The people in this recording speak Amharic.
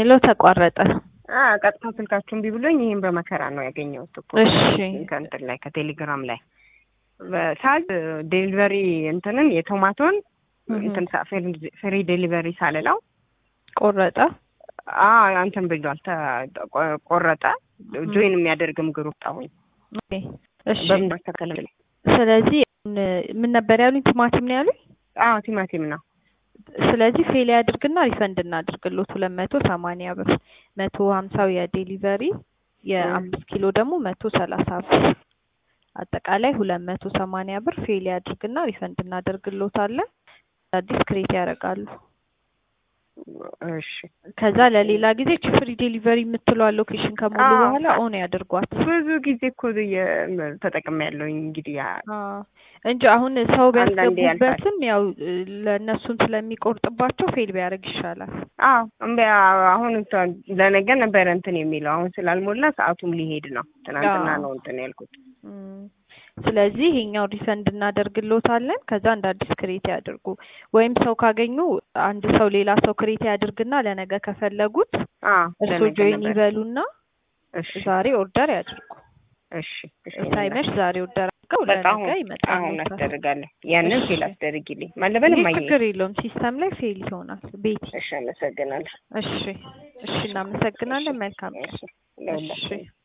ስለው ተቋረጠ። አ ቀጥታ ስልካችሁን ቢብሎኝ ይሄን በመከራ ነው ያገኘሁት እኮ እሺ ከእንትን ላይ ከቴሌግራም ላይ በሳዝ ዴሊቨሪ እንትንን የቶማቶን እህ፣ እንትን ሳ- ፍሪ- ፍሪ ዴሊቨሪ ሳልለው ቆረጠ። አ እንትን ብሏል ተ- ቆ- ቆረጠ። ጆይን የሚያደርግም ግሩፕ ጣሁኝ ኦኬ፣ እሺ። በምን ማስተካከል ብለኝ ስለዚህ ምን ነበር ያሉኝ? ቲማቲም ነው ያሉኝ። አዎ ቲማቲም ነው ስለዚህ ፌል ያድርግና ሪፈንድ እናድርግሎት ሁለት መቶ ሰማንያ ብር መቶ ሀምሳው የዴሊቨሪ የአምስት ኪሎ ደግሞ መቶ ሰላሳ ብር አጠቃላይ ሁለት መቶ ሰማንያ ብር ፌል ያድርግና ሪፈንድ እናደርግሎታለን። አዲስ ክሬት ያደርጋሉ። እሺ ከዛ ለሌላ ጊዜ ፍሪ ዴሊቨሪ የምትለዋ ሎኬሽን ከሞሉ አዎ። በኋላ ኦን ያድርጓት ብዙ ጊዜ እኮ ተጠቅሜ ያለሁኝ እንግዲህ ያ አዎ እንጂ አሁን ሰው አንዳንዴ ቢያስገቡበትም ያው እ፣ ለእነሱም ስለሚቆርጥባቸው ፌል ቢያደርግ ይሻላል። አዎ እምቢ አሁን እንትን ለነገ ነበረ እንትን የሚለው አሁን ስላልሞላ ሰዓቱም ሊሄድ ነው። ትናንትና አዎ። ነው እንትን ያልኩት። እም፣ ስለዚህ ይሄኛው ሪፈንድ እናደርግሎታለን። ከዛ እንደ አዲስ ክሬት ያድርጉ። ወይም ሰው ካገኙ አንድ ሰው ሌላ ሰው ክሬት ያድርግና ለነገ ከፈለጉት አዎ እርሶ ለነገ ጆይን ነበር። ይበሉና እሺ ዛሬ ኦርደር ያድርጉ። እሺ እሺ ሳይመሽ ዛሬ ኦርደር አድርገው በቃ ለነገ አሁን አሁን ይመጣል። አስደርጋለሁ። ያንን እሺ። ፌል አስደርጊልኝ ማለበል ይህ ማየ ችግር የለውም። ሲስተም ላይ ፌል ይሆናል። ቤቲ እሺ አመሰግናለሁ። እሺ፣ እሺ፣ እናመሰግናለን። መልካም ቀን። እሺ ለሁላችንም እሺ